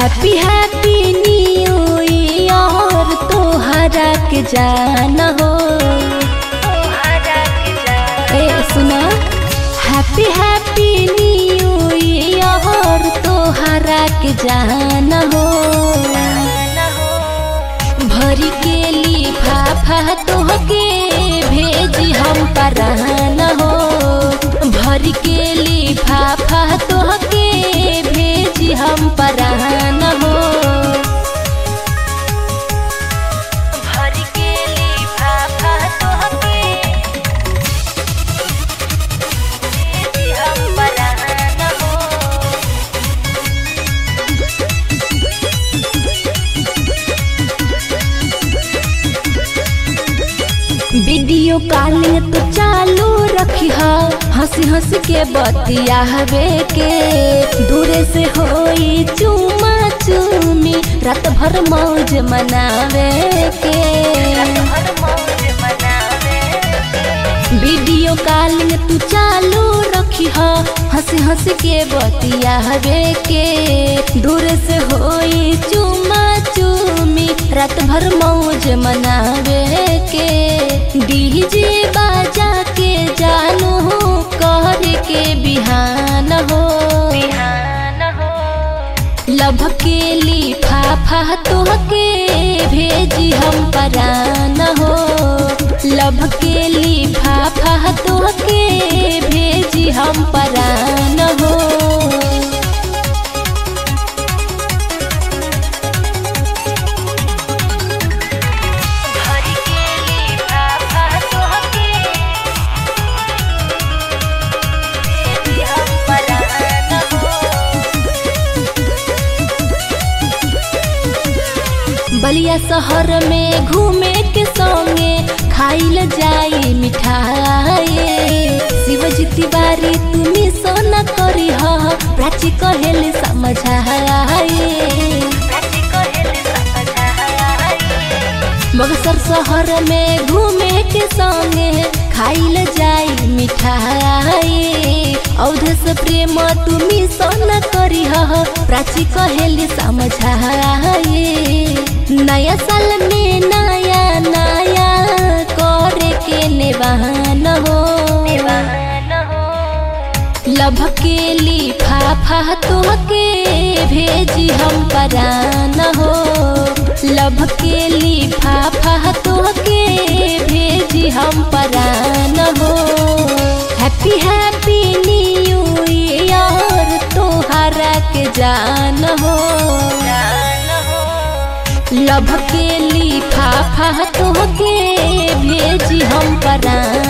happy happy new year तोहरा के जान हो ए सुना हैप्पी हैप्पी न्यू ईयर तोहरा के जान हो भरी के लिफाफा तोहके भेजी हम परान हो भरी के लिफाफा तोहके भेजी हम परान हो भरी के लिफाफा तोहके भेजी हम परान हो वीडियो कॉलिंग तो चालू रखी हंसी हंसी के बतिया हवे के दूरे से होई चुमा चुमी रात भर मौज मनावे के वीडियो कॉलिंग तू चालू रखी हंसी हंसी के बतिया हवे के दूर से होई चुमा चुमी रात भर मौज मनावे के डीजे बाजा के जानू कर के बिहान हो लभ के लिफाफा तोहके भेजी हम परान हो लभ के लिफाफा तोहके भेजी हम परान हो बलिया शहर में घूमे के संगे खाइल जाई मिठाई शिवजी तिवारी तुम्ही सोना करी ह प्राची कहेल समझाए बक्सर शहर में घूमे के संगे खाइल जाई मिठाई औधस प्रेम तुम्ही सोना करी ह प्राची कहेली समझाए नया साल में नया नया करे के नेवान हो लभ के लिफाफा तोहके भेजी हम परान हो लभ के लिफाफा तोहके भेजी हम परान हो हैप्पी हैप्पी न्यू ईयर तोहरा के जान हो लभ के लिफाफा तोहके भेजी हम परान